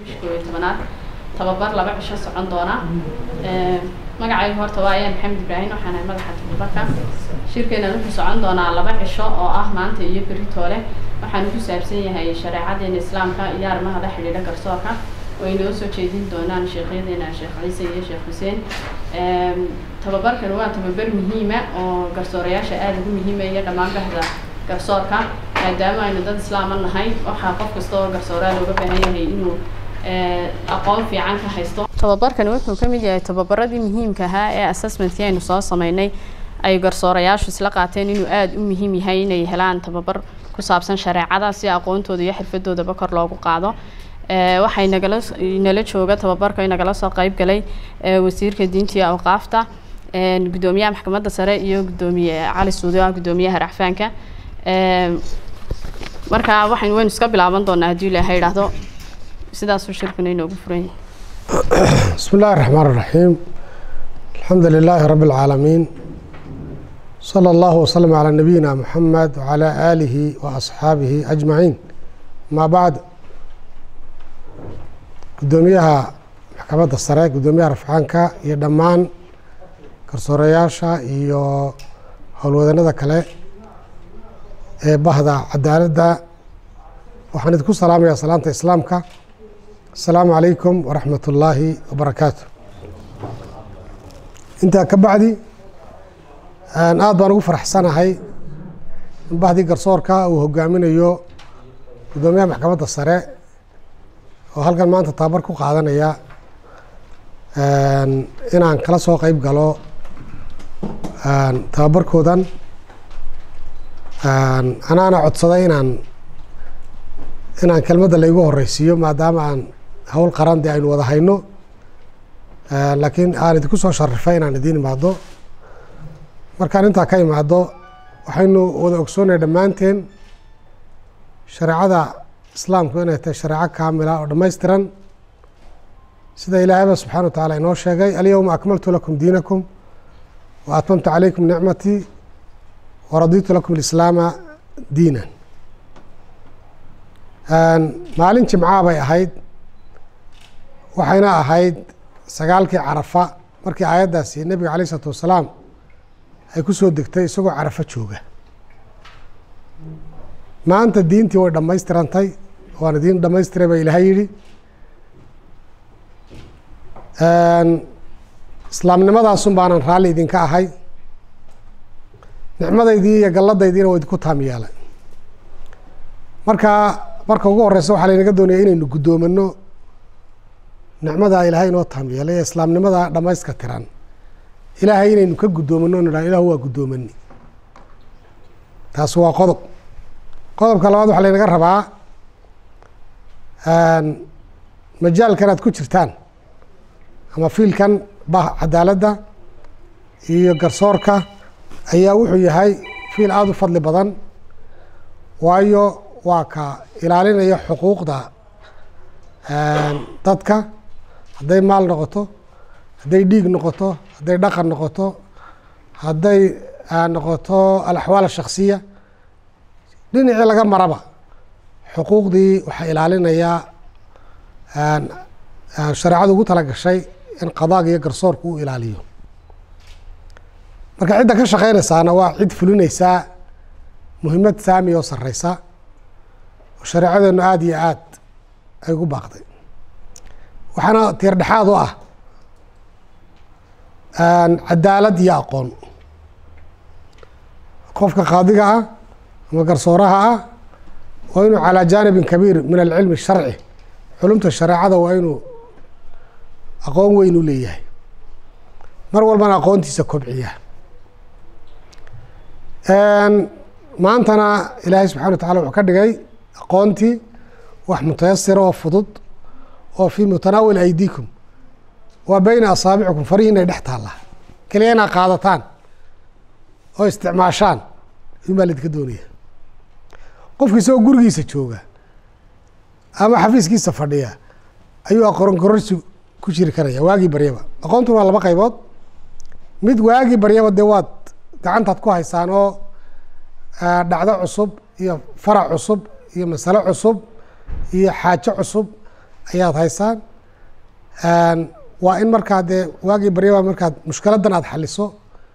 bisha koob iyo tobanaad tababar laba cisho socon doona magacaygu horta waa ayaan maxamed ibraahim waxaan ahay madaxa tababarka shirkeena wuxuu socon doonaa laba cisho oo ah maanta iyo beritoole waxaanu ku saabsan yahay shareecadeena islaamka iyo arrimaha la xidhiidha garsoorka way noo soo jeedin doonaan sheekyadeena sheekh ciise iyo sheekh xuseen tababarkan waa tababar muhiima oo garsoorayaasha aada ugu muhiima iyo dhammaan bahda garsoorka maadaama aynu dad islaama nahay waxaa qof kasta oo garsooraa looga baahan yahay inuu aqoon fiican ka haysto tababarkani wuxuu ka mid yahay tababaradii muhiimka ahaa ee assessmentkii aynu soo sameynay ay garsoorayaashu isla qaateen inuu aada u muhiim yahay inay helaan tababar ku saabsan shareecada si aqoontooda iyo xirfadoodaba kor loogu qaado waxay nagala nala jooga tababarka nagala soo qeyb galay wasiirka diinta iyo awqaafta gudoomiyaha maxkamadda sare iyo gudoomiye cali suudi ah gudoomiyaha racfaanka marka waxaynu waynu iska bilaaban doonaa haddii ilaahay idhaahdo sidaasuu shirkuna inoogu furan yahay بسم الله الرحمن الرحيم الحمد لله رب العالمين صلى الله وسلم على نبينا محمد وعلى آله وأصحابه أجمعين ما بعد قدوميها محكمة السراء قدوميها رفعانكا iyo dhammaan garsoorayaasha iyo howlwadanada kale ee bahda cadaaladda waxaan idinku salaamayaa salaanta islaamka asalaamu calaykum waraxmat ullaahi wabarakaatu intaa ka bacdi aada baan ugu faraxsanahay in bahdii garsoorka uu hogaaminayo guddoomiyaha maxkamadda sare oo halkan maanta tababar ku qaadanaya inaan kala soo qeyb galo tababarkoodan anaana codsaday inaan inaan kelmadda laygu horeysiiyo maadaama aan hawl qaran dee aynu wada hayno laakiin aan idinku soo sharifay inaan idiin imaado markaan intaa ka imaado waxaynu wada ogsoonaya dhammaanteen shareecada islaamku inay tahay shareeco kaamila oo dhammaystiran sida ilaahayba subxana wa tacaala inoo sheegay alyowma akmaltu lakum diinakum wa atmamtu calaykum nicmatii waraditu lakum alislaama diinan maalin jimcaa bay ahayd waxayna ahayd sagaalkii carafa markii aayaddaasi nebiga alayh isalaatu wasalaam ay ku soo degtay isagoo carafo jooga maanta diintii way dhammaystirantay waan idiin dhamaystiray baa ilaahay yidhi islaamnimadaasun baanan raalli idinka ahay nicmadaydii iyo galladaydiina waa idinku taam yeelay marka marka ugu horeysa waxaa laynaga doonaya inaynu guddoomano nicmadaa ilaahay inoo taam yeelay ee islaamnimada dhamayska tiran ilaahay inaynu ka guddoomanno nidha ilahu waa guddoomani taasi waa qodob qodobka labaad waxaa laynaga rabaa majaalkan aad ku jirtaan ama fiilkan bah cadaaladda iyo garsoorka ayaa wuxuu yahay fiil aada u fadli badan waayo waa ka ilaalinaya xuquuqda dadka hadday maal noqoto hadday dhiig noqoto hadday dhaqan noqoto hadday noqoto alaxwaal ashaksiya dhinacii laga maraba xuquuqdii waxaa ilaalinayaa shareecadu ugu tala gashay in qadaaga iyo garsoorku u ilaaliyo marka cidda ka shaqeynaysaana waa cid fulinaysaa muhiimad saami oo sareysa oo shareecadeenu aada iyo aad ay ugu baaqday waxaana tiir dhexaad u ah cadaalad iyo aqoon qofka qaadiga ah ama garsooraha ah waa inuu calaa jaanibin kabiir min alcilmi sharci culumta shareecada waa inuu aqoon weyn u leeyahay mar walbana aqoontiisa kobciya maantana ilaahay subxana wa tacala wuxuu ka dhigay aqoontii wax mutayasira oo fudud oo fii mutanaawil aydiikum waa beyna asaabicikum farihi inay dhex taalla keliya inaad qaadataan oo isticmaashaan in baa laidinka doonaya qofki isagoo gurigiisa jooga ama xafiiskiisa fadhiya ayuu aqoon kororsi ku jiri karaya waagii baryaba aqoontuna waa laba qaybood mid waagii baryaba dee waad gacantaad ku haysaan oo dhacdo cusub iyo farac cusub iyo masalo cusub iyo xaajo cusub ayaad haysaan waa in markaa dee waagii baryaba markaad mushkiladan aad xaliso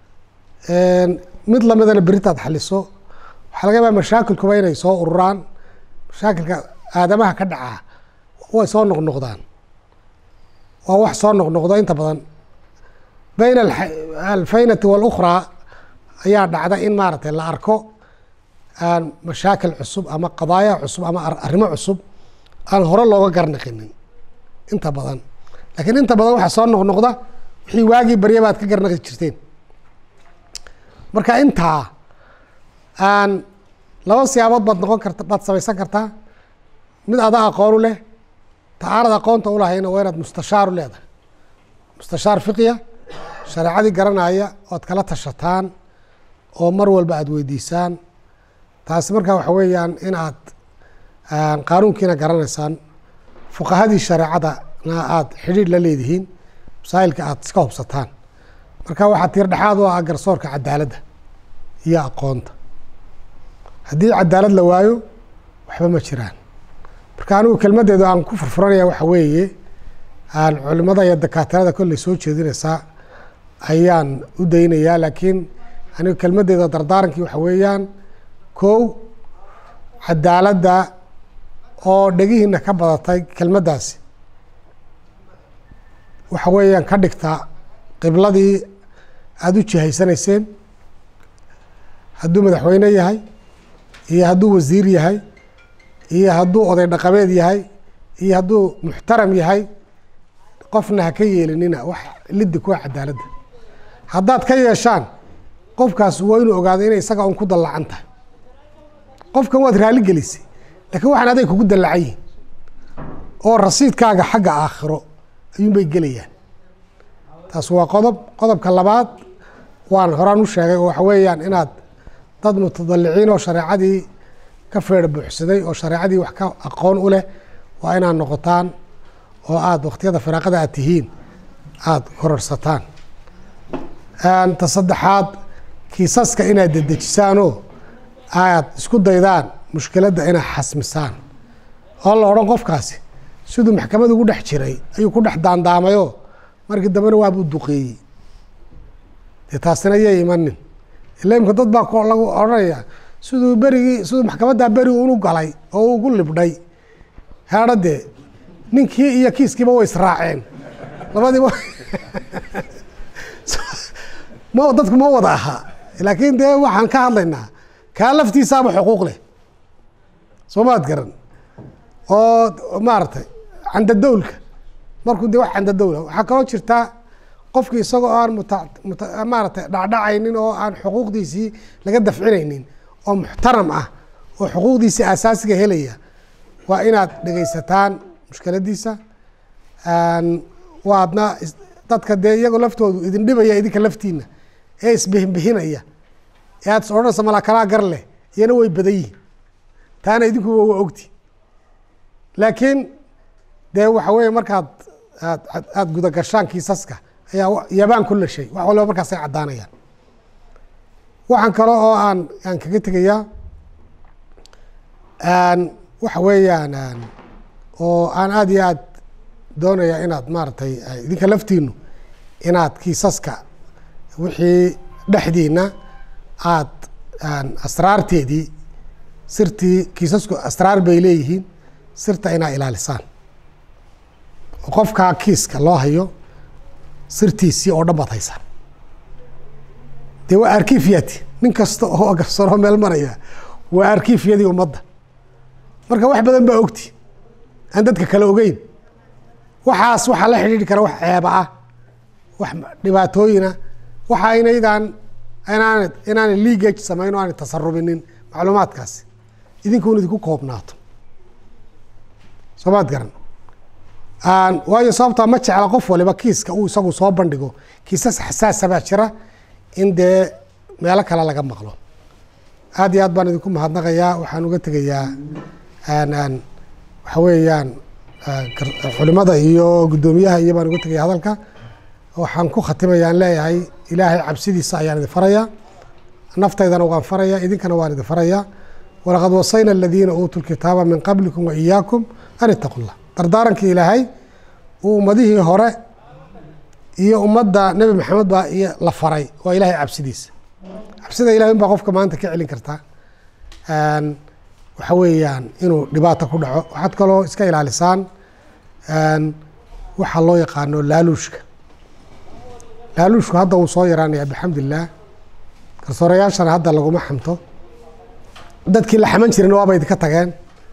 mid lamidana berita aad xaliso waxaa laga yaabaa mashaakilkuba inay soo ururaan mashaakilka aadamaha ka dhacaa way soo noqnoqdaan waa wax soo noqnoqdo inta badan bayna alfaynati walukhraa ayaa dhacda in maaragtay la arko aan mashaakil cusub ama qadaaya cusub ama arrimo cusub aan hore looga garnaqinin inta badan laakiin inta badan waxaa soo noqnoqda wixii waagii barya baad ka garnaqi jirteen marka intaa aan laba siyaabood baad noqon karta baad samaysan kartaa mid ada aqoon u leh ta aanad aqoonta ulahayna waa inaad mustashaaru leedahay mustashaar fiqiya shareecadii garanaya oad kala tashataan oo mar walba aada weydiisaan taasi markaa waxa weeyaan in aad qaanuunkiina garanaysaan fuqahadii shareecadana aada xidhiidh la leedihiin masaa'ilka aada iska hubsataan marka waxaa tiir dhexaad u ah garsoorka cadaaladda iyo aqoonta haddii cadaalad la waayo waxba ma jiraan marka anigu kelmaddeedu aan ku furfuranaya waxa weeye aan culimada iyo dakaatirada kolley soo jeedinaysaa ayaan u daynayaa laakiin anigu kelmaddeeda dardaarankii waxa weeyaan kow cadaaladda oo dhegihiina ka badatay kelmaddaasi waxa weeyaan ka dhigta qibladii aada u jihaysanayseen hadduu madaxweyne yahay iyo hadduu wasiir yahay iyo hadduu oday dhaqameed yahay iyo hadduu muxtaram yahay qofna ha ka yeelinina wax liddi kuwa cadaaladda haddaad ka yeeshaan qofkaas waa inuu ogaado inay isaga un ku dallacan tahay qofkan waad raali gelisay laakiin waxaan aday kugu dallacan yihin oo rasiidkaaga xagga aakhiro ayuunbay gelayaan taas waa qodob qodobka labaad waan horaan u sheegay oo waxa weeyaan inaad dad mutadaliciin oo shareecadii ka feer buuxsaday oo shareecadii wax ka aqoon u leh waa inaad noqotaan oo aada wakhtiyada firaaqada aad tihiin aada kororsataan ta saddexaad kiisaska inaad dedejisaanoo aad isku daydaan mushkiladda inaad xasmisaan oo la odhan qofkaasi siduu maxkamad ugu dhex jiray ayuu ku dhex daandaamayoo markii dambena waabuu duqeeyey dee taasina yay imanin ila imka dad baa lagu odhanaya siduu berigii siduu maxkamaddaa beri unu galay oo ugu libdhay heedha dee ninkii iyo kiiskiiba way israaceen labadiiba ma dadku ma wada ahaa laakiin dee waxaan ka hadlaynaa kaa laftiisaaba xuquuq leh soo maad garan oo maaragtay candadowlka markuu de wax candadowla waxaa kaloo jirtaa qofkii isagoo aan muta muta maaragtay dhacdhacaynin oo aan xuquuqdiisii laga dafcinaynin oo muxtaram ah oo xuquuqdiisii asaasiga helaya waa inaad dhegaysataan mushkiladiisa waadna dadka dee iyagoo laftoodu idin dhibaya idinka laftiina ee isbihinbihinaya ee aad is odhanaysa malakalaa gar leh iyana way badan yihin taana idinkuba waa ogti laakiin dee waxa weeye markaad aad aada gudagashaan kiisaska ayaa yabaan kulla shay wax waliba markaasay caddaanayaan waxaan kale oo aan aan kaga tegayaa waxa weeyaan oo aan aada iyo aad doonaya inaad maaragtay idinka laftiinu inaad kiisaska wixii dhexdiina aad asraarteedii sirtii kiisasku asraar bay leeyihiin sirta inaa ilaalisaan oo qofkaa kiiska loo hayo sirtiisii oo dhan baad haysaan dee waa arkifiyati nin kasta oo garsooroo meel maraya waa arkifiyadii ummadda marka wax badan baa ogti aan dadka kale ogeyn waxaas waxaa la xidhiidhi kara wax ceeba ah wax dhibaatooyina waxa inaydaan inaan inaana leagage samayn o aanay tasarubinin macluumaadkaasi idinkuun idinku koobnaato soo maad garan waayo sababtaa ma jecla qof waliba kiiska uu isagu soo bandhigo kiisas xasaasa baa jira in dee meelo kale laga maqlo aad iyo aad baan idinku mahadnaqayaa waxaan uga tegayaa waxa weeyaan culimada iyo guddoomiyaha iyo baan uga tegaya hadalka waxaan ku khatimayaan leeyahay ilaahay cabsidiisa ayaan idin farayaa naftaydana waan farayaa idinkana waan idin farayaa walaqad wasayna aladiina uutuu lkitaaba min qablikum wa iyaakum an itaqu llah dardaarankii ilaahay uu ummadihii hore iyo ummadda nebi maxamed baa iyo la faray waa ilaahay cabsidiisa cabsida ilahay un baa qofka maanta ka celin kartaa waxa weeyaan inuu dhibaato ku dhaco waxaad kaloo iska ilaalisaan waxaa loo yaqaano laaluushka laaluushku hadda wuu soo yaraanaya bixamdillaah garsoorayaashana hadda laguma xamto dadkii la xaman jirina waaba idinka tageen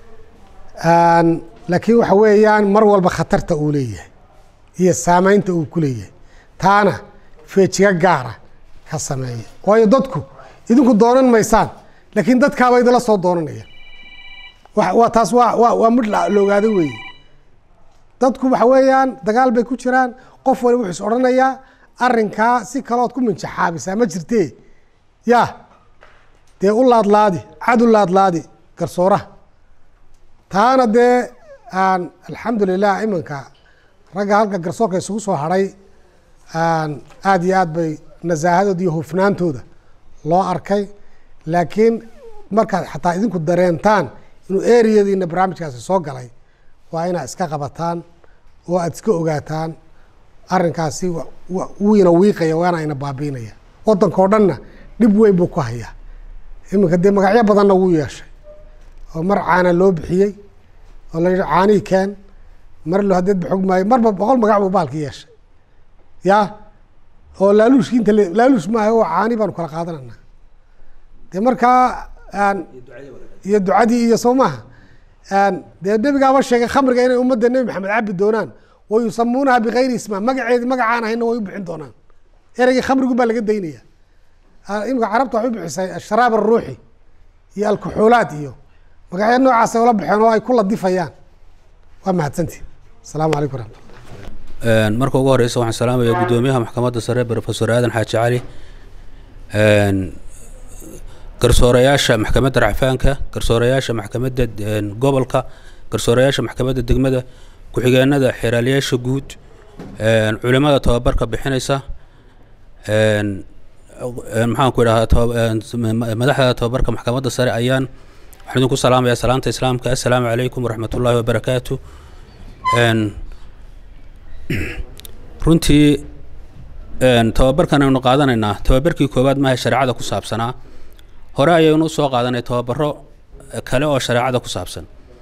laakiin waxa weeyaan mar walba khatarta uu leeyahay iyo saameynta uu ku leeyahay taana feejiga gaara ka sameeya waayo dadku idinku doonan maysaan laakiin dadkaaba idinla soo doonanaya waa taas waa waa waa mid la ogaaday weeye dadku waxa weeyaan dagaal bay ku jiraan qof waliba wuxuu is odhanayaa arrinkaa si kalood ku minjaxaabisaa ma jirtee yaa dee u laadlaadi cad u laadlaadi garsooraha taana dee aan alxamdulilah iminka ragga halka garsoorka isugu soo hadhay aada iyo aad bay nasaahadooda iyo hufnaantooda loo arkay laakiin markaad xataa idinku dareentaan inuu eriyadiina barnaamijkaasi soo galay waa inaad iska qabataan oo aada iska ogaataan arrinkaasi wiina wiiqaya waana ina baabiinaya waddanka oo dhanna dhib weyn buu ku hayaa iminka dee magacyo badanna wuu yeeshay oo mar caana loo bixiyey oo la yidhi caanii keen mar lo hadeed ba xog maayo marba boqol magac buu baalki yeeshay ya oo laaluushki inta laaluush maaha oo caani baanu kala qaadanana dee markaa iyo ducadii iyo soo maaha dee nebigaaba sheegay khamriga inay ummadda nebi maxamed cabi doonaan wa yusamuunaha bikayri isma magaceedi magacaan ahayna way u bixin doonaan ereygii khamrigu baa laga daynaya imika carabta waxay u bixisay asharaab aruuxi iyo alkuxuulaad iyo magacyo noocaasay ula baxeen oo ay ku ladifayaan waa mahadsantii asalaamu calaykum raxmatullah marka ugu horeysa waxaan salaamaya guddoomiyaha maxkamadda sare profesor aadan xaaji cali garsoorayaasha maxkamadda racfaanka garsoorayaasha maxkamadda gobolka garsoorayaasha maxkamadda degmada ku-xigeenada xeeraaliyaasha guud culimada tababarka bixinaysa maxaan ku idhahaa madaxda tababarka maxkamadda sare ayaan waxaan idinku salaamayaa salaamta islaamka assalaamu calaykum waraxmat ullaahi wabarakaatu runtii tababarkan aynu qaadanaynaa tababarkii koowaad maaha shareecada ku saabsanaa hore ayaynu usoo qaadanay tababaro kale oo shareecada ku saabsan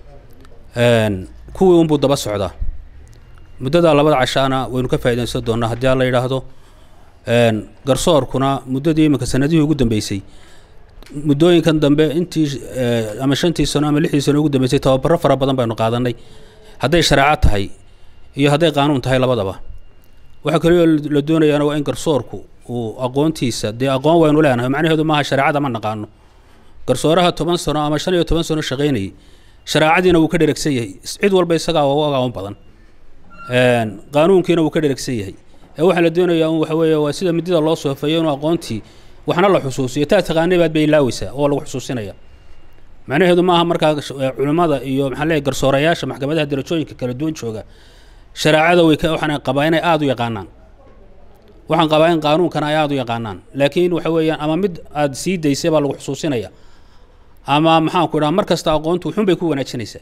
kuwii unbuu daba socdaa muddada labada cashaana waynu ka faaidaysan doonaa haddii alla yidhaahdo garsoorkuna muddadii iminka sanadihii ugu dambeysay muddooyinkan dambe intii ama shantii sano ama lixdii sano ugu dambeysay tababaro fara badan baynu qaadanay hadday shareeco tahay iyo hadday qaanuun tahay labadaba waxaa kalioo la doonayaana waa in garsoorku uu aqoontiisa dee aqoon waynu leenahay macnaheedu maaha shareecada ma naqaano garsooraha toban sano ama shan iyo toban sano shaqaynayay shareecadiina wuu ka dheregsan yahay cid walba isagaa ugu aqoon badan qaanuunkiina wuu ka dheregsan yahay ee waxaa la doonayaa un waxa weeye waa sida midida loo soofeeyo inuu aqoontii waxna la xusuusiyo taa taqaanay baad bay ilaaweysaa oo lagu xusuusinaya macnaheedu maaha markaa culimmada iyo maxaa leeyahy garsoorayaasha maxkamadaha darajooyinka kala duwan jooga shareecada way waxaan qabaa inay aada u yaqaanaan waxaan qabaa in qaanuunkana ay aada u yaqaanaan laakiin waxa weeyaan ama mid aada sii daysay baa lagu xusuusinaya ama maxaan ku idhaha mar kasta aqoontu wuxuun bay ku wanaajinaysaa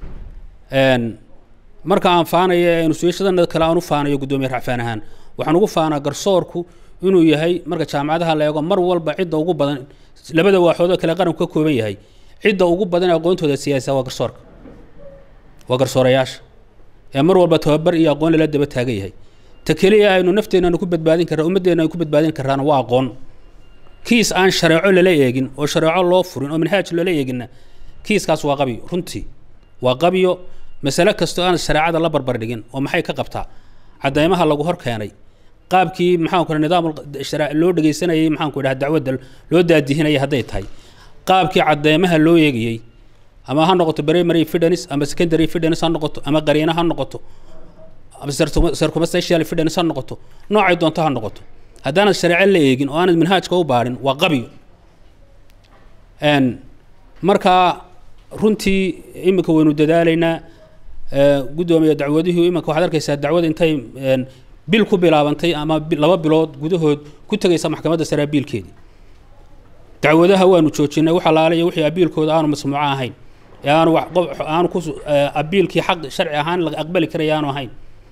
marka aan faanayo ee nusuushadana kale aan u faanayo guddoomiye racfaan ahaan waxaan ugu faanaa garsoorku inuu yahay marka jaamacadaha la eego mar walba cidda ugu badan labada waaxoodoo kale qaranku ka kooban yahay cidda ugu badan aqoontooda siyaasa waa garsoorka waa garsoorayaasha ee mar walba tababar iyo aqoon lala daba taagan yahay ta keliya aynu nafteenanu ku badbaadin karra ummaddeena aynu ku badbaadin karraana waa aqoon kiis aan shareeco lala eegin oo shareeco loo furin oo manhaaj loola eeginna kiiskaas waa qabyo runtii waa qabyo masale kastoo aan shareecada la barbar dhigin oo maxay ka qabtaa caddaymaha lagu hor keenay qaabkii maxaanku idhaha nidaam loo dhegaysanayay maxaanku idhaha dacwadda loo daadihinayay hadday tahay qaabkii caddaymaha loo eegayey ama ha noqoto primary fidence ama secondary fidence ha noqoto ama qariina ha noqoto ama circumstantial fidence ha noqoto noocay doonto ha noqoto haddaanad shareeco la eegin oo aanad manhaajka u baadhin waa qabyo markaa runtii iminka waynu dadaalaynaa guddoomiya dacwadihii iminka waxaad arkaysaa dacwada intay bil ku bilaabantay ama laba bilood gudahood ku tegaysa maxkamadda sare abiilkeedii dacwadaha waanu joojinay wax alaale iyo wixii abiilkooda aanu masmuuco ahayn ee aanu wax qof aanu ku abiilkii xaq sharci ahaan la aqbali karaya aanu ahayn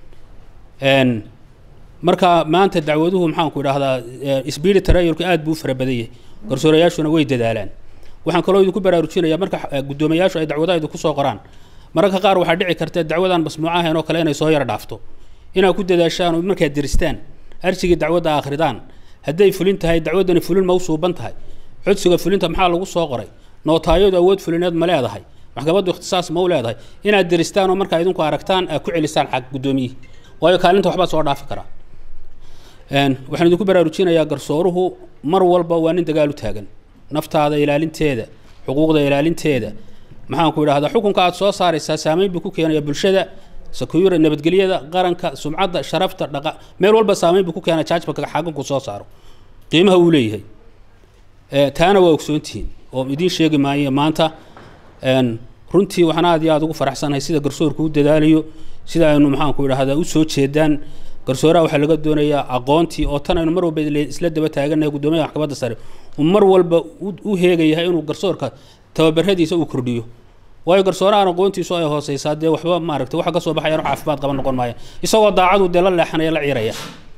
Een, marka maanta dacwaduhu maxaanku idhaahdaa sbiidi tarayulka aad buu u fara badan yahay garsoorayaashuna way dadaalaan waxaan kaloo idinku baraarujinayaa marka eh, guddoomiyayaashu ay dacwadaha idinku soo qoraan mararka qaar waxaa dhici karta dacwadan masnuuc ahayn oo kale inay soo yara dhaafto inaad ku dadaashaan oo markaad diristaan arsigii dacwadda akhridaan hadday fulin tahay dacwaddani fulin ma u suuban tahay codsiga fulinta maxaa lagu soo qoray nootaayadu awood fulineed ma leedahay maxkamaddu ikhtisaas ma u leedahay inaad diristaan oo markaa idinku aragtaan aad ku celisaan xag guddoomiyihii waayo kaalinta waxbaa soo dhaafi karaa Een, waxaan idinku baraarujinayaa garsooruhu mar walba waa nin dagaal u taagan naftaada ilaalinteeda xuquuqda ilaalinteeda maxaanku idhahdaa xukunka aad soo saaraysaa saameyn buu ku keenaya bulshada security nabadgelyada qaranka sumcadda sharafta dhaqa meel walba saameyn buu ku keenaya judgmentka xakunku soo saaro qiimaha uu leeyahay Ee, taana waa ogsoontihiin oo idiin sheegi maayo maanta Een, runtii waxaan aad iyo aad ugu faraxsanahay sida garsoorku u dadaalayo sida aynu maxaanku idhahdaa u soo jeedaan garsooraha waxaa laga doonayaa aqoontii oo tan aynu mar walba ile- isla daba taaganahay guddoomiyaha maxkamadda sare uu mar walba u- u heegayahay inuu garsoorka tababaradiisa uu kordhiyo waayo garsoorahan aqoontiisu ay hooseysaa dee waxba maaragtay waxa ka soo baxayaan wax caafimaad qaban noqon maaya isagoo daacadu dee la leexanaya la ciiraya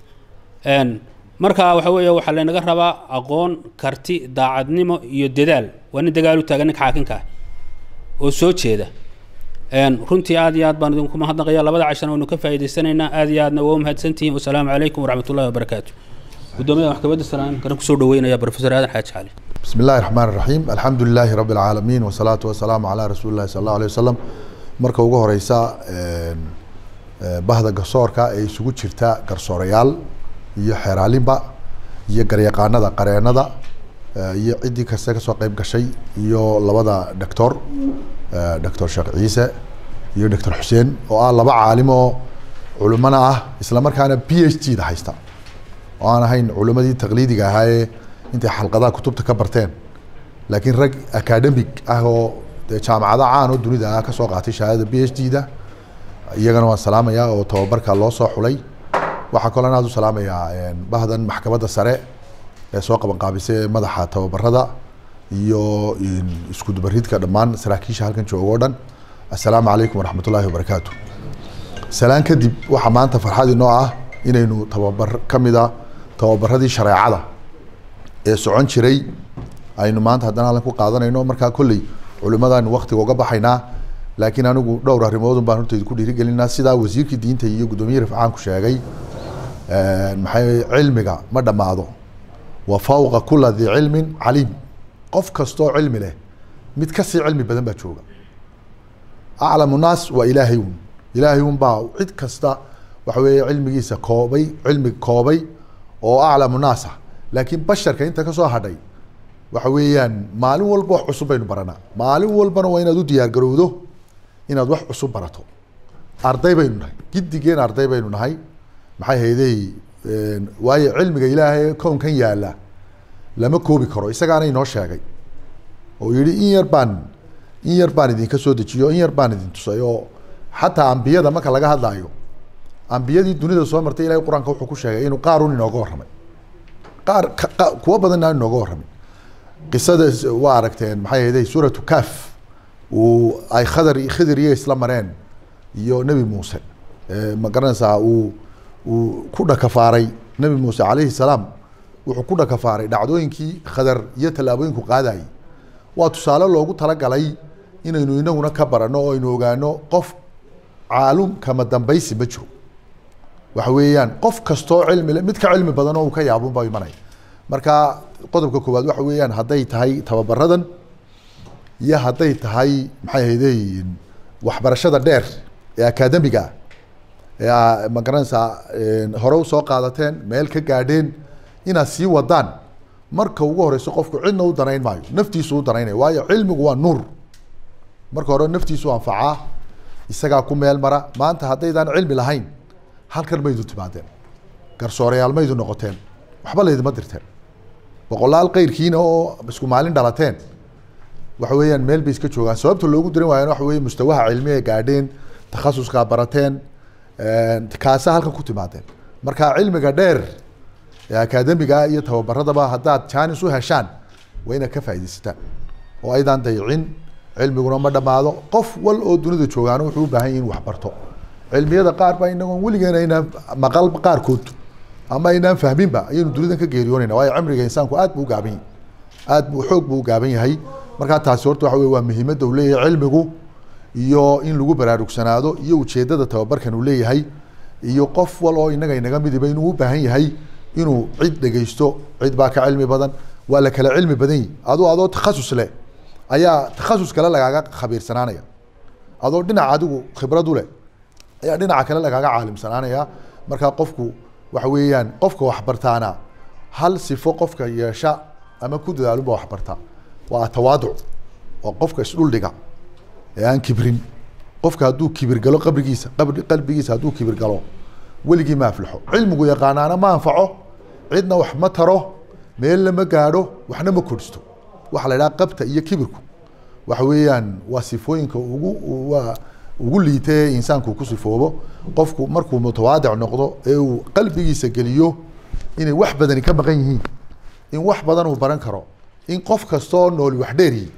Een, marka waxa weeye waxaa laynaga rabaa aqoon karti daacadnimo iyo dadaal waa nin dagaal u taagan ninka xaakinka ah oo soo jeeda Een, runtii aad iyo aad baan idinku mahadnaqaya labada cashana waynu ka faa'iidaysanaynaa aad iyo aadna waa u mahadsantihiin wasalaamu calaykum waraxmat ullahi wabarakaatu guddoomiyaha maxkamadda salaam kana kusoo dhaweynaya professor aadan xaaji cali بسم الله الرحمن الرحيم الحمد لله رب العالمين والصلاة والسلام على رسول الله صلى الله عليه وسلم marka ugu horeysa een, ee, bahda garsoorka ee isugu jirta garsoorayaal iyo xeeraalinba iyo garyaqaanada qareenada ee, iyo ciddii kasta kasoo qeyb gashay iyo labada doctor ee, doctor sheekh ciise iyo doctor xuseen oo ah laba caalim oo culimana ah isla markaana p h d da haysta oo aan ahayn culimadii taqliidiga ahaayee intay xalqadaha kutubta ka barteen laakiin rag academic ah oo dee jaamacado caan oo dunida ah kasoo qaatay shahaadada b h d da iyagana waan salaamayaa oo tababarka loo soo xulay waxaa kaloo aad u salaamayaa een, bahdan maxkamadda sare ee soo qaban qaabisay ee madaxa tababarada iyo een, isku dubaridka dhammaan saraakiisha halkan jooga oo dhan assalaamu calaykum waraxmat ullaahi wabarakaatu salaan kadib waxaa maanta farxad inoo ah inaynu tababar ka mida tababaradii shareecada ee socon jiray aynu maanta haddana halkan ku qaadanayno markaa kolley culimadaanu waktiga uga baxaynaa laakiin anigu dhowr arrimoodun baan horta idinku dhiirigelinaa sidaa wasiirkii diinta iyo guddoomiye rifcaanku sheegay maxay cilmiga ma dhammaado wa fawqa kula di cilmin caliim qof kastoo cilmi leh mid kasii cilmi badan baa jooga aclamu naas waa ilaahay un ilaahay un baa cid kasta waxa weeye cilmigiisa koobay cilmi koobay oo aclamu naas ah laakiin basharka inta kasoo hadhay waxa weeyaan maalin walba wax cusub baynu baranaa maalin walbana waa inaad u diyaar garowdo inaad wax cusub barato arday baynu nahay giddigeen arday baynu nahay maxay haydey waayo cilmiga ilaahay kownkan yaala lama koobi karo isagaana inoo sheegay oo yihi in yar baan in yar baan idinka soo dejiyo in yar baan idin tusay oo xataa ambiyada marka laga hadlaayo ambiyadii dunida soo martay ilahay qur-aanka wuxuu ku sheegay inuu qaarun inooga warramay qaar kuwo badanna aan inooga warramay qisada waa aragteen maxay ahayday suuratu kaf uu ay khadar khidir iyo isla mareen iyo nebi muuse ma garanaysaa uu uu ku dhakafaaray nebi muuse calayhi salaam wuxuu ku dhakafaaray dhacdooyinkii khadar iyo tallaabooyinku qaadayay waa tusaale loogu talagalay inaynu inaguna ka barano oo aynu ogaano qof caalum kama dambaysi ma jiro waxa weeyaan qof kastoo cilmi le mid ka cilmi badan oo uu ka yaabun baa imanaya marka qodobka koowaad waxa weeyaan hadday tahay tababaradan iyo hadday tahay maxay ahayday waxbarashada dheer ee akademiga ah ee ma garanaysaa hore usoo qaadateen meel ka gaadheen inaad sii wadaan marka ugu horeyso qofku cidna u danayn maayo naftiisu u danaynaya waayo cilmigu waa nuur marka hore naftiisu anfacaa isagaa ku meel mara maanta haddaydaan cilmi lahayn halkan maydu timaadeen garsoorayaal maydu noqoteen waxba laydima dirteen boqolaal keyrkiina oo isku maalin dhalateen waxa weeyaan meel bay iska joogaan sababta loogu diran waayana waxa weye mustawaha cilmi ee gaadheen takhasuskaa barateen kaasa halkan ku timaadeen marka cilmiga dheer ee akademiga iyo tababaradaba haddaad jaanis u heshaan waa inaad ka faaidaysataan oo aydaan dayicin cilmiguna ma dhammaado qof wal oo dunida joogaana wuxuu u baahan yahay in wax barto cilmiyada qaar baa inagoon weligeena aynaan maqal qaarkood ama aynaan fahminba ayaynu dunidan ka geeriyoonayna waayo cimriga insaanku aad buu u gaaban yahay aad buu xoog buu u gaaban yahay markaa taasi horta waxa wey waa muhiimadda uu leeyahay cilmigu iyo in lagu baraarugsanaado iyo ujeedada tababarkan uu leeyahay iyo qof wal oo inaga inaga midiba inuu u baahan yahay inuu cid dhegeysto cid baa ka cilmi badan waa la kala cilmi badan yihi adoo adoo takhasus leh ayaa takhasus kale lagaaga khabiirsanaanaya adoo dhinac adigu khibrad u leh ayaa dhinaca kale lagaaga caalimsanaanaya markaa qofku waxa weeyaan qofka waxbartaana hal sifo qofka yeesha ama ku dadaalunba waxbartaa waa tawaaduc waa qofka isdhuldhiga ee aan kibrin qofka hadduu kibir galo qabrigiisa qabri qalbigiisa hadduu kibir galo weligii ma aflaxo cilmigu yaqaanaana ma anfaco cidna wax ma taro meel lama gaadho waxna ma kordhisto waxaa la idhaha qabta iyo kibirku waxa weeyaan waa sifooyinka ugu waa ugu liita ee insaanku ku sifoobo qofku markuu mutawaadic noqdo ee uu qalbigiisa geliyo inay wax badani ka maqan yihiin in wax badan uu baran karo in qof kastoo nool wax dheeriyi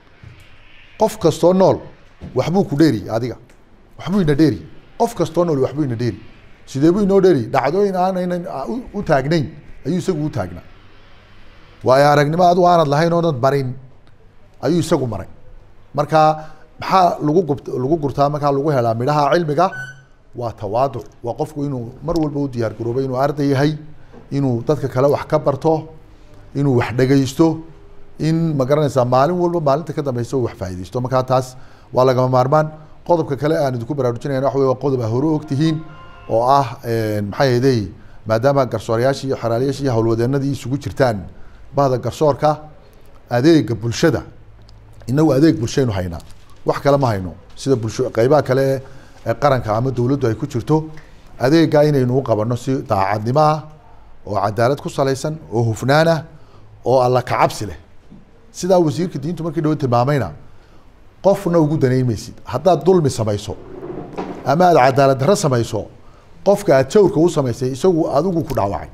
qof kastoo nool waxbuu ku dheeriyi adiga waxbuu ina dheeri qof kastoo nool waxbuu ina dheeri sidee buu inoo dheeri dhacdooyin aanaynan u taagnayn ayuu isagu u taagnaa waayo aragnimo adu aanad lahayn oonad marin ayuu isagu maray marka maxaa lagu gub lagu gurtaa markaa lagu helaa midhaha cilmiga waa tawaaduc waa qofku inuu mar walba u diyaar garoobo inuu arday yahay inuu dadka kale wax ka barto inuu wax dhegeysto in ma garanaysaa maalin walba maalinta ka dambeysa uu wax faaideysto markaa taas waa lagama maarmaan qodobka kale aan idinku baraarujinayna waxa wey waa qodob a hore ogtihiin oo ah maxaa yeedey maadaama garsoorayaashii iyo xeraalayaashii iyo howlwadeenadii isugu jirtaan bahda garsoorka adeega bulshada inagu adeeg bulshaynu haynaa wax kale ma hayno sida bulsho qeybaha kale ee qaranka ama dowladdu ay ku jirto adeega inaynu u qabano si daacadnimo ah oo cadaalad ku salaysan oo hufnaan ah oo alla kacabsi leh sidaa wasiirka diintu markii dhawo tilmaamayna qofna ugu danayn maysid haddaad dulmi samayso ama aad cadaalad darro samayso qofka aad jawrka u samaysay isagu adigu ku dhaawacay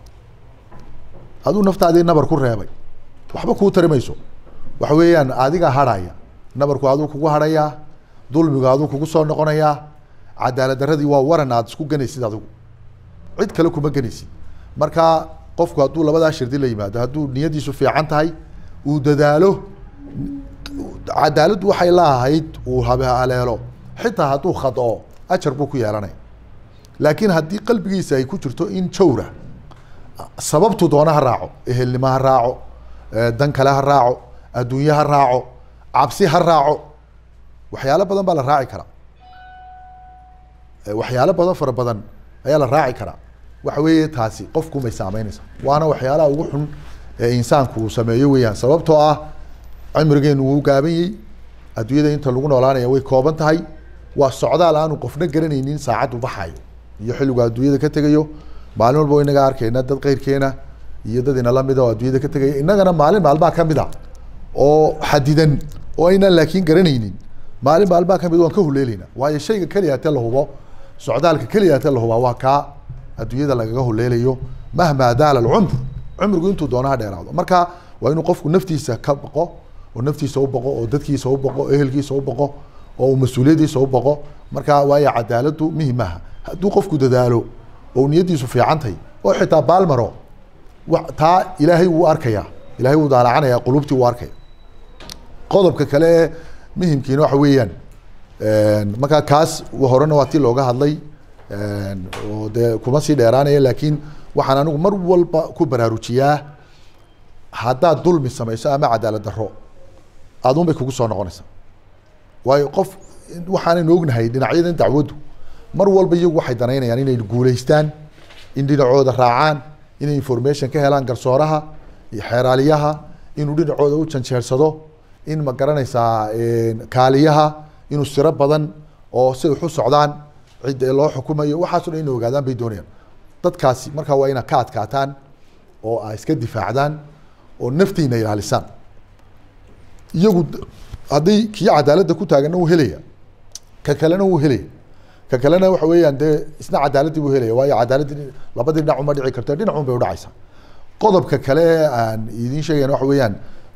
aduu naftaadii nabar ku reebay waxba kuu tari mayso waxa weeyaan adiga harhaya nabarku aduu kugu harhayaa dulmigu aduu kugu soo noqonayaa cadaalad darradii waa waran aad isku ganaysid adigu cid kale kuma ganaysid marka qofku hadduu labadaa shirdi la yimaado hadduu niyadiisu fiican tahay uu dadaalo cadaaladdu waxay laahayd uu habhaleelo xitaa hadduu khadoo ajar buu ku yeelanaya laakiin haddii qalbigiisa ay ku jirto in jawra sababtu doona ha raaco ehelnimo ha raaco dan kale ha raaco adduunye ha raaco cabsi ha raaco waxyaalo badan baa la raaci karaa waxyaalo badan fara badan ayaa la raaci karaa waxa weeye taasi qofkumay saameynaysa waana waxyaalaha ugu xun ee insaanku uu sameeyo weeyaan sababtoo ah cimrigeenu wuu gaabanyey adduunyada inta lagu noolaanaya way kooban tahay waa socdaal aanu qofna garanaynin saacaddu baxayo iyo xilligu adduunyada ka tegayo maalin walba inaga arkayna dad keyrkeena iyo dad inala mida oo adduunyada ka tegaya innagana maalin maalmaa kamid a oo xadidan oo aynaan laakiin garanaynin maalin maalmaa kamid waan ka huleelayna waayo shayga keliya te la hubo socdaalka keliya te la hubaa waa kaa adduunyada lagaga huleelayo mahmaa daala alcumr cumrigu intuu doona ha dheeraado marka waa inuu qofku naftiisa ka baqo oo naftiisa u baqo oo dadkiisa u baqo oo ehelkiisa u baqo oo uu mas-uuliyaddiisa u baqo marka waayo cadaaladdu muhim maaha hadduu qofku dadaalo oo niyaddiisu fiicantahay oo xitaa baalmaro wa taa ilaahay wuu arkaya ilahay wuu daalacanaya qulubtii wuu arkaya qodobka kale ee muhimkiina waxa weeyaan marka kaas horena waa ti looga hadlay oo dee kuma sii dheeraanaya laakiin waxaan anigu mar walba ku baraarujiyaa haddaad dulmi samayso ama cadaalad daro adun bay kugu soo noqonaysaa waayo qof waxaanaynu ognahay dhinacyadan dacwaddu mar walba iyagu waxay danaynayaan inay guuleystaan in dhinacooda raacaan inay information ka helaan garsooraha iyo xeeraaliyaha inuu dhinacooda u janjeersado in ma garanaysaa kaaliyaha inuu siro badan oo si wax u socdaan cid loo xukumayo waxaaso dhan inay ogaadaan bay doonayaan dadkaasi markaa waa inaad ka adkaataan oo a iska difaacdaan oo naftiina ilaalisaan iyagu haddii kii cadaaladda ku taaganna wuu helaya ka kalena wuu helaya ka kalena waxa weeyaan dee isna cadaaladdii buu helaya waayo cadaaladdii labadii dhinac uma dhici karto dhinacun bay udhacaysaa qodobka kale aan idiin sheegayan waxa weeyaan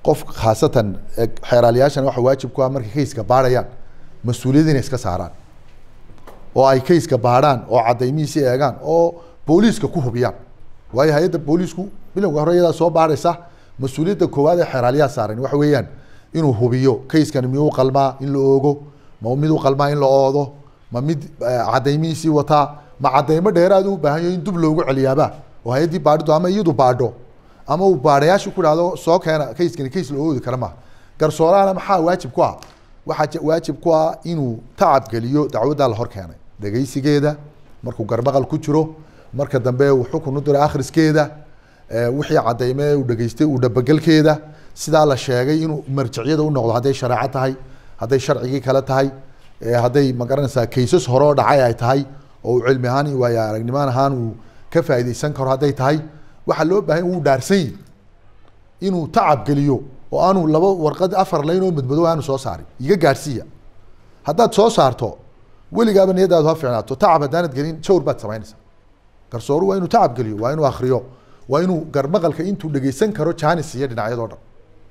qof khaasatan eh, xeeraaliyaashan waxa waajib ku ah markay kayska baadhayaan mas-uuliyad inay iska saaraan oo ay kayska baadhaan oo cadaymihiisi eegaan oo booliiska ku hubiyaan waayo hay-adda booliisku bilowga hore iyadaa soo baadhaysa mas-uuliyadda koowaad ee xeeraaliyaha saaran waxa weeyaan inuu hubiyo kayskani miyuu qalmaa in la oogo ma mid u qalmaa in la oodo ma mid eh, cadaymihiisii wataa ma cadaymo dheeraad u baahan yahay in dub loogu celiyaaba oo hay-addii baadhidu ama iyadu baadho ama uu baadhayaashu ku dhahdo soo keena kayskani kays la oodi kara maaha garsoorahana maxaa waajib ku ah waxaa je- waajib ku ah inuu tacab geliyo dacwaddaa la hor keenay dhegaysigeeda markuu garbaqal ku jiro marka dambe uu xukun u diro akhriskeeda eh, wixii cadayme uu dhegaystay uu dhabagelkeeda sidaa la sheegay inuu marjiciyada u noqdo hadday shareeco tahay hadday sharcigii kale tahay eh, hadday magaranaysaa kaysas hore oo dhacay ay tahay oo uu cilmi ahaan iyo waayo aragnimaan ahaan uu ka faa'iidaysan karo hadday tahay waxaa loo baahan wuu dhaarsan yihi inuu tacab geliyo oo aanu laba warqad afar layn oo madmadow aanu soo saarin iga gaadhsiiya haddaad soo saarto weligaaba niyadaadu ha fiicnaato tacab haddaanad gelin jawr baad samaynaysaa garsooru waa inuu tacab geliyo waa inuu akriyo waa inuu garmaqalka intuu dhegeysan karo jaanis iyo dhinacyadoo dhan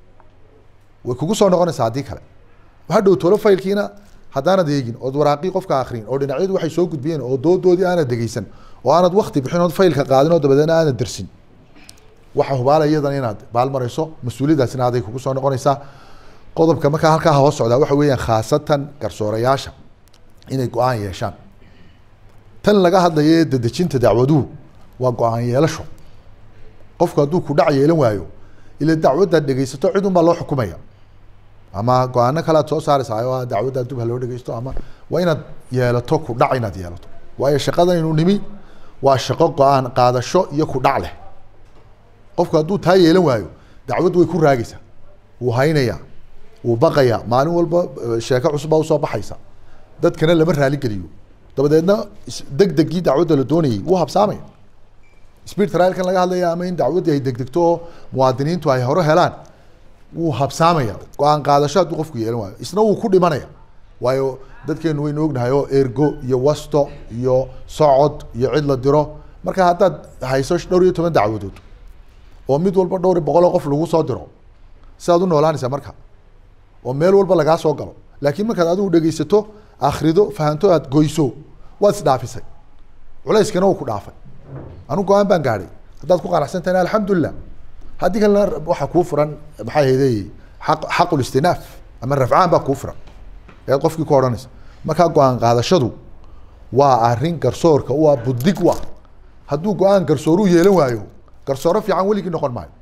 way kugu soo noqonaysaa haddii kale hadhow tolo faylkiina haddaanad eegin ood waraaqii qofka akrin oo dhinacyadu waxay soo gudbiyeen oo doodoodii aanad dhegeysan oo aanad wakti bixin ood faylka qaadin oo dabadeedna aanad dersin waxa hubaala iyadana inaad baalmarayso mas-uuliyaddaasina aday kugu soo noqonaysaa qodobka markaa halkaa hoos socdaa waxa weeyaan khaasatan garsoorayaasha inay go-aan yeeshaan tan laga hadlayo ee dedejinta dacwaduhu waa go-aan yeelasho qofku hadduu ku dhac yeelan waayo ila dacwaddaad dhegeysato cid un baa loo xukumaya ama go-aano kale aad soo saaraysaa oo ah dacwaddaa dub ha loo dhegeysto ama waa inaad yeelato ku dhac inaad yeelato waayo shaqadan inuu nimi waa shaqo go-aan qaadasho iyo ku dhac leh qofku hadduu taa yeelan waayo dacwaddu way ku raagaysaa wuu haynayaa wuu baqayaa maalin walba eh, sheeko cusubaa usoo baxaysa dadkana lama raali geliyo dabadeedna is- degdegii dacwadda la doonayay wuu habsaamaya speed trialkan laga hadlaya ama in dacwaddii ay degdegto oo muwaadiniintu ay hore helaan wuu habsaamaya go-aan qaadasho hadduu qofku yeelan waayo isna wuu ku dhimanaya waayo dadkeenu waynu ognahay oo ergo iyo wasto iyo socod iyo cid la diro marka haddaad hayso dhowr iyo toban dacwadood oo mid walba dhowr iyo boqol oo qof lagu soo diro sidaad u noolaanaysaa marka oo meel walba lagaa soo galo laakiin markaad adigu dhegeysato akhrido fahanto aad goyso waad isdhaafisay culayskana wuu ku dhaafay anu go-aan baan gaadhay haddaad ku qanacsan tahayna alxamdulilah haddii kalena waxaa kuu furan maxaa hayday xaq xaqul istinaaf ama rafcaan baa kuu furan ayaad qofkii ku odhanaysa markaa go-aan qaadashadu waa arrin garsoorka u ah buddig u ah hadduu go-aan garsooru yeelan waayo garsooro fiican weligii noqon maayo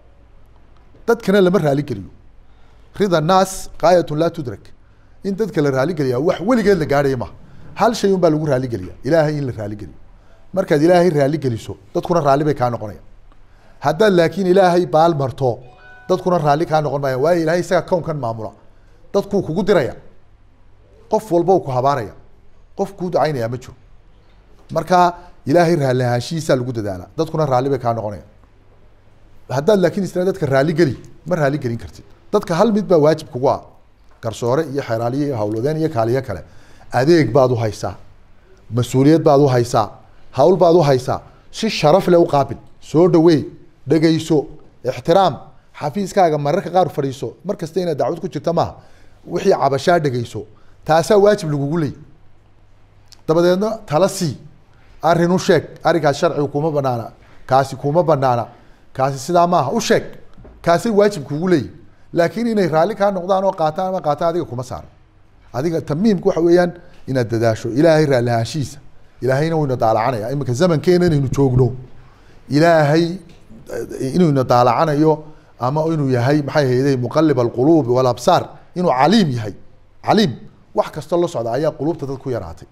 dadkana lama raali geliyo rida naas qaayatun laa tudrak in dadka la raali geliyaa wax weligeed la gaadhaya maha hal shay un baa lagu raali geliya ilaahay in la raali geliyo markaad ilaahay raali geliso dadkuna raalli bay kaa noqonayaan haddaad laakiin ilaahay baal marto dadkuna raalli kaa noqon maayaan waayo ilaahay isaga kownkan maamula dadkuu kugu diraya qof walba uu ku habaaraya qof kuu ducaynaya ma jiro marka ilaahay raalli ahaanshihiisaa lagu dadaalaa dadkuna raalli bay kaa noqonayaan haddaad laakiin isna dadka raali geli ma raali gelin kartid dadka hal mid baa waajib kugu ah garsoore iyo xeeraaliye iyo hawlwadeen iyo kaaliyo kale adeeg baad u haysaa mas-uuliyad baad u haysaa hawl baad u haysaa si sharaf leh u qaabil soo dhaweey dhegayso ixtiraam xafiiskaaga mararka qaar fadhiiso mar kasta inaad dacwad ku jirta maaha wixii cabashaa dhegayso taasaa waajib lagugu leey dabadeedna tala sii arrin u sheeg arrinkaas sharcigu kuma banaana kaasi kuma banaana kaasi sidaa maaha u sheeg kaasay waajib kugu leeyihin laakiin inay raalli kaa noqdaan oo qaataan ama qaataan adiga kuma saaro adiga tamiimka waxa weeyaan inaad dadaasho ilaahay raalli ahaanshihiisa ilaahayna wayna daalacanaya iminka zamankeena inaynu joogno ilaahay eh, inayna daalacanayo ama inuu yahay maxay hayday muqalib alquluubi walabsaar inuu caliim yahay caliim wax kastoo la socda ayaa quluubta dad ku yaraatay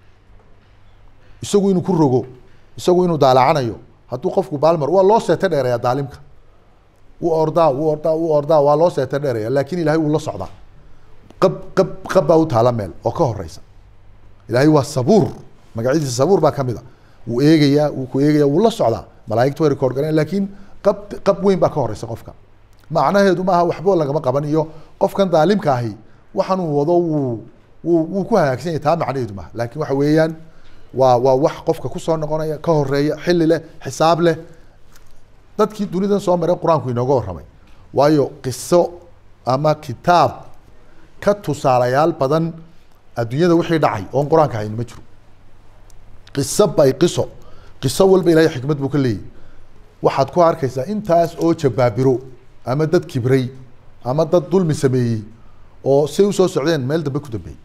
isagu inuu ku rogo isagu inuu daalacanayo hadduu qofku baalmar waa loo seeto dheereeya daalimka wuu ordaa wuu ordaa wuu ordaa waa loo seeto dheereeya laakiin ilaahay wuu la socdaa qab qab qab baa u taala meel oo ka horeysa ilaahay waa sabuur magacyadiisa sabuur baa kamid a wuu eegayaa wuu ku eegayaa wuu la socdaa malaa'igtu way record garan laakiin qab qab weyn baa ka horeysa qofka macnaheedu maaha waxba lagama qaban iyo qofkan daalimka ahi waxaan uu wado wuu wuu wuu ku hagaagsan yahay taa macnaheedu maaha laakiin waxa weeyaan waa waa wax qofka kusoo noqonaya ka horeeya xilli leh xisaab leh dadkii dunidan soo maray qur-aanku inooga warramay waayo qiso ama kitaab ka tusaalayaal badan adduunyada wixii dhacay oon qur-aanka hayn ma jiro qiso bay qiso qiso walba ilahay xikmad buu ka leeyahy waxaad ku arkaysaa intaas oo jabaabiro ama dad kibray ama dad dulmi sameeyey oo say usoo socdeen meel dambe ku dambeeyey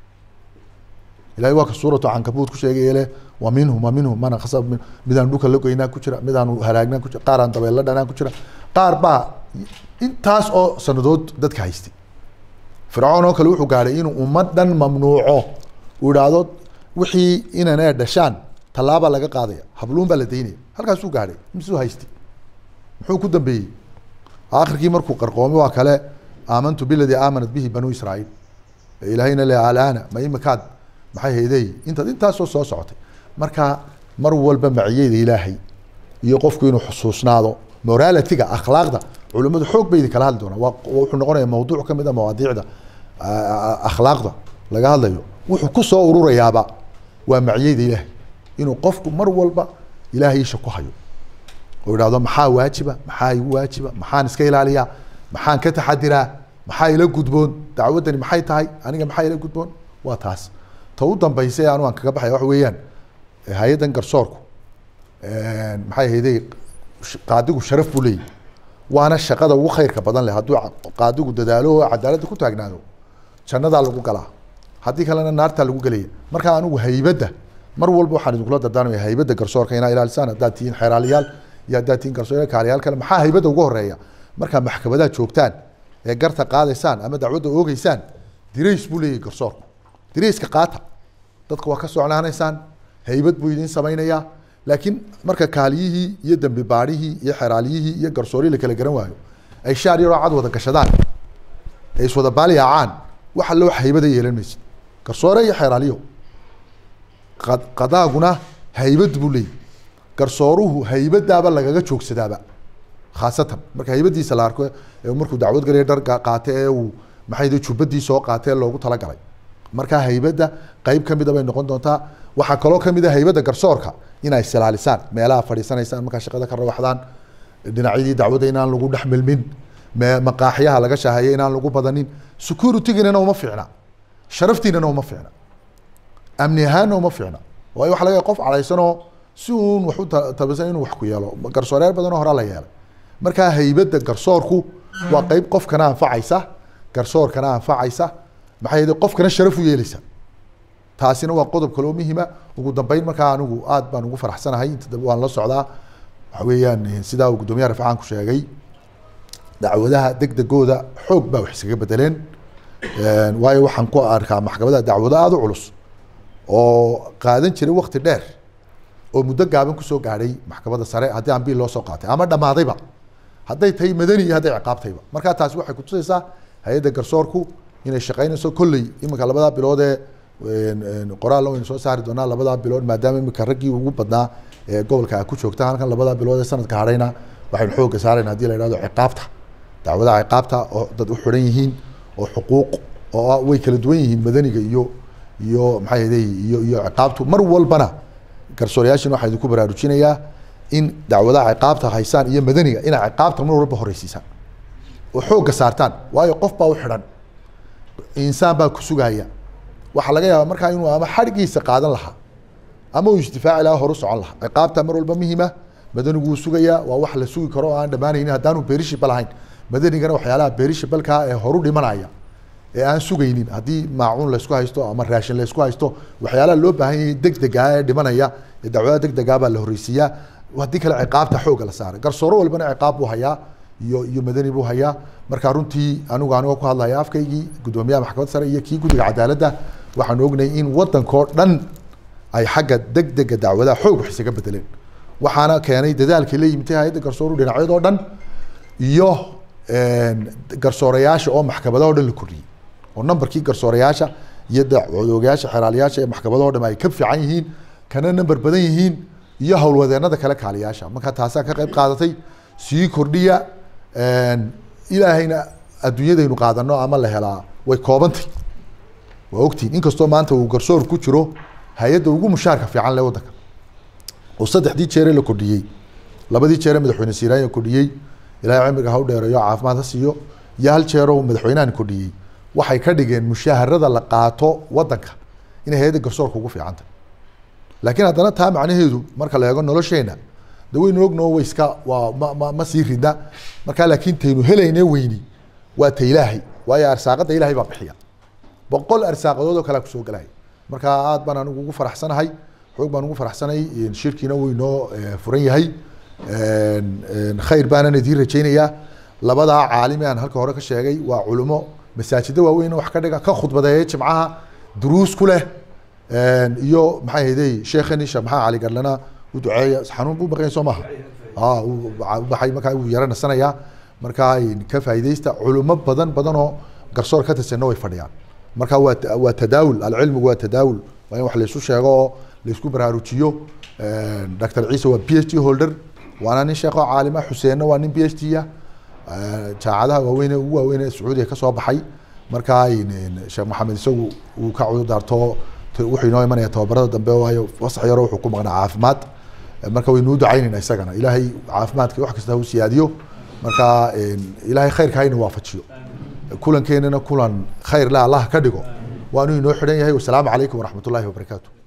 ilahay waa ka suuratu cankabuud ku sheegay leh wa minhum wa minhum mana khasab min midaan dhulka la goynaa ku jira midaanu halaagnaa ku jira qaar aan dabeella dhanaan ku jira qaar baa intaas oo sanadood dadka haystay fircoon oo kale wuxuu gaadhay inuu ummad dhan mamnuuco uu idhaahdo wixii inanee dhashaan tallaabaa laga qaadaya habluun baa la daynaya halkaasuu gaadhay misuu haystay muxuu ku dambeeyey akhirkii markuu qarqoomay waa kale aamantu biladii aamanat bihi banuu israa'iil ilaahayna le alaana ma imikaad maxay haydey intaad intaasoo soo socotay marka mar walba maciyeyda ilaahay iyo qofku inuu xusuusnaado moralitiga akhlaaqda culimmadu xoog bay idin kala hadli doonaa waa wuxuu noqonaya mawduuc ka mid a mawaadiicda akhlaaqda laga hadlayo wuxuu ku soo ururayaaba waa maciyeyda ilaahay inuu qofku mar walba ilaahay isha ku hayo oo idhahdo maxaa waajiba maxaa igu waajiba maxaan iska ilaaliyaa maxaan ka taxadiraa maxaa ila gudboon dacwaddani maxay tahay aniga maxaa ila gudboon waa taas ta u dambaysa anu aan kaga baxaya waxa weeyaan hay-addan garsoorku maxay ahayday qaadigu sharaf buu leeyahy waana shaqada ugu khayrka badan leh hadduu qaadigu dadaalo oo cadaaladda ku taagnaado jannadaa lagu galaa haddii kalena naartaa lagu gelaya marka anigu haybadda mar walba waxaan idinkula dardaarmaya haybadda garsoorka inaa ilaalisaan haddaad tihiin xeeraaliyaal iyo haddaad tihiin garsoor kaaliyaal kale maxaa haybadda ugu horeeya markaa maxkamadaha joogtaan ee garta qaadaysaan ama dacwadda oogeysaan dirays buu leeyahy garsoorku dirayska qaata dadka waa ka socnaanaysaan haybad buu idin samaynayaa laakiin marka kaaliyihii iyo dambi baadhihii iyo xeraaliyihii iyo garsoorihii la kala garan waayo ay shaar yaroo cad wada gashadaan ay iswada baaliyaacaan wax alle wax haybada yeelan maysid garsoore iyo xeraaliyo qadaaguna haybad buu leeyahy garsooruhu haybadaaba lagaga joogsadaaba khaasatan marka haybadiisa la arko markuu dacwad galaya dhar qaate ee uu maxay jubbadii soo qaate ee loogu talagalay marka haybadda qeyb kamida bay noqon doontaa waxaa kaloo kamid a haybadda garsoorka inay isilaalisaan meelaha fadhiisanaysaan markaa shaqada ka rawaxdaan dhinacyadii dacwadda inaan lagu dhex milmin maqaaxyaha laga shaaheeya inaan lagu badanin securityginana uma fiicna sharaftiinana uma fiicna amni ahaanna uma fiicna waayo waxa laga qof cadhaysanoo si uun wax u tabisan inuu wax ku yeelo garsooreyaal badanoo horaa la yeelay markaa haybadda garsoorku waa qeyb qofkana anfacaysa garsoorkana anfacaysa maxay yidhi qofkana sharaf u yeeleysa taasina waa qodob kaloo muhima ugu dambeyn markaa anigu aad baan ugu faraxsanahay inta dambe waan la socdaa waxa weeyaan sidaa uu guddoomiyaha rafcaan ku sheegay dacwadaha degdegooda xoog baa wax iskaga bedeleen waayo waxaan ku arkaa maxkamadaha dacwado aada u culus oo qaadan jiray wakti dheer oo muddo gaaban kusoo gaadhay maxkamadda sare haddii aan biil loo soo qaatay ama dhammaadayba hadday tahay madani iyo hadday ciqaabtayba markaa taasi waxay kutusaysaa hay-adda garsoorku inay shaqeynayso kolley iminka labadaa bilood ee qoraal waynu soo saari doonaa labadaa bilood maadaama iminka raggii ugu badnaa ee gobolka a ku joogta halkan labadaa bilood ee sanadka hadhayna waxaynu xooga saarayna hadii la ihahdo ciqaabta dacwadaha ciqaabta oo dad u xiran yihiin oo xuquuq oo way kala duwan yihiin madaniga iyo iyo maxay ahday iyo iyo ciqaabtu mar walbana garsoorayaashin waxaa idinku baraarujinayaa in dacwadaha ciqaabta haysaan iyo madaniga inay ciqaabta mar walba horeysiisaan oo xoogga saartaan waayo qof baa u xidhan insaan baa ku sugaya waxaa laga yaabaa markaa inuu ama xadhgiisa qaadan lahaa ama uu isdifaaci lahaa horu socon lahaa ciqaabta mar walba muhima madanigu wuu sugayaa waa wax la sugi karo oo aan dhammaanaynin haddaanu beerishibal ahayn madanigana waxyaalaha beerishibalkaa ee horu dhimanaya ee aan sugaynin haddii maacuun laysku haysto ama raashin laysku haysto waxyaalaha loo baahan yahay degdega ee dhimanaya ee dacwadaha degdega baa la horeysiiyaa haddii kale ciqaabta xooga la saaray garsooro walbana ciqaab buu hayaa iyo iyo madani buu hayaa marka runtii anigu anigoo ku hadlaya afkaygii guddoomiyaha maxkamadda sare iyo kii guddiga cadaaladda waxaan ognay in wadankoo dhan ay xagga degdega dacwadaha xoog wax isaga bedeleen waxaana keenay dadaalkii la yimid hay-adda garsooru dhinacyadoo dhan iyo garsoorayaasha oo maxkamadaha o dhan la kordhiyey oo numberkii garsoorayaasha iyo dacwadoogayaasha xeraalayaasha ee maxkamadaho dhan ay ka fiican yihiin kana number badan yihiin iyo howlwadeenada kale kaaliyaasha marka taasaa ka qayb qaadatay sii kordhiya ilaahayna adduunyadaynu qaadano ama la helaa way koobantay waa ogtihin inkastoo maanta uu garsoor ku jiro hay-adda ugu mushaarka fiican le waddanka oo saddexdii jeere la kordhiyey labadii jeere madaxweyne siiraanya kordhiyey ilahay cimriga ha u dheereeyo caafimaad ha siiyo iyo hal jeeroo madaxweynahan kordhiyey waxay ka dhigeen mushaharada la qaato wadanka inay hay-adda garsoorka ugu fiicanta laakiin haddana taa macnaheedu marka la eego nolosheena de waynu ognoo way iska waa ma ma ma sii ridna markaa laakiin taynu helayne weyni waa ta ilaahay waayo arsaaqada ilaahay baa bixiya boqol arsaaqadood oo kalea kusoo gelaya marka aad baan anigu ugu faraxsanahay xoog baan ugu faraxsanay shirkiina wuu inoo furan yahay khayr baanan idiin rajaynayaa labadaa caalimi aan halka hore ka sheegay waa culimo masaajida waaweyn wax ka dhiga ka khudbadeeya jimcaha duruus ku leh iyo maxay hayday sheekhani sheekh maxamed cali garlana u duceeya xanuun buu maqan soo maaha baxay markaa wuu yara nasanayaa markaa ka faa'iidaysta culimo badan badan oo garsoor ka tirsanna way fadhiyaan marka waa waa tadaawul alcilmigu waa tadaawul waa in wax laysu sheego oo laysku baraarujiyo dr ciise waa p h d holder waana nin sheekho caalima xuseenna waa nin p h d ah jaacadaha waaweyne ugu waaweyne sacuudiga kasoo baxay markaa sheekh maxamed isagu uu ka cududaarto wuxuu inoo imanaya tababarada dambe waayo wasax yaro wuxuu ku maqnaa caafimaad marka waynuu ducaynayna isagana ilaahay caafimaadka wax kasta hu siyaadiyo marka ilaahay khayrka hayna waafajiyo kulankeenana kulan khayr le allah ka dhigo waanu inoo xidhan yahay wasalaamu calaykum waraxmat ullahi wabarakaatu